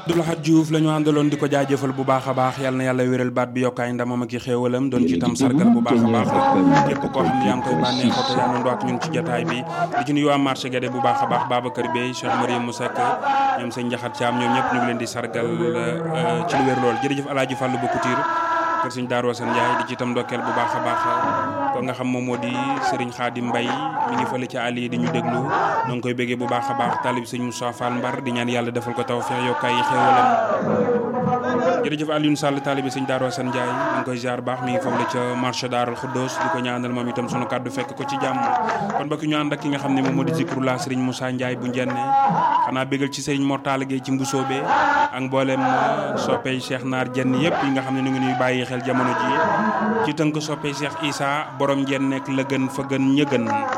Abdou Lahad Diouf la ñu àndaloon di ko jaajëfal bu baax a baax yal na yàlla wéral baat bi yokkaay ndamam ak i xéewalam doon ci tam sargal bu baax a baax képp koo xam ne yaa ngi koy bànneexoo te yaa ngi ak ñun ci jotaay bi di ci nuyu waa marché Guédé bu baax a baax Babacar Bey Cheikh Mariam Moussa ñoom sëñ Njaxat Caam ñoom ñëpp ñu ngi leen di sargal ci lu wér lool jërëjëf Alaaji Fàllu ba Couture kër sëñ Daaru Asan Njaay di ci tam ndokkeel bu baax a baax ko nga xam moom moo di sëriñ Xaadim Mbay mi ngi fële ci àll yi di ñu déglu ñoo ngi koy béggee bu baax a baax taalib sëñ Moussa Fall Mbar di ñaan yàlla defal ko taw feex yokkaay yi xéewalam jërëjëf Alioune Sall taalibi sëñ Daaru Asan Njaay ñu ngi koy ziar baax mi ngi foofu la ca marché Daarul Xuddoos di ko ñaanal moom itam sunu kàddu fekk ko ci jàmm kon bokk ñu ànd ak ki nga xam ne moom moo di zikrullah sëriñ Moussa Njaay bu njenne xanaa bégal ci sëriñ Mortala Gueye ci mbusoobe ak mboolem soppey Cheikh Naar jenn yëpp yi nga xam ne ñu ngi ñuy bàyyi xel jamono ji ci tënk soppey Cheikh Issa borom njenne nekk la gën fa gën ñëgën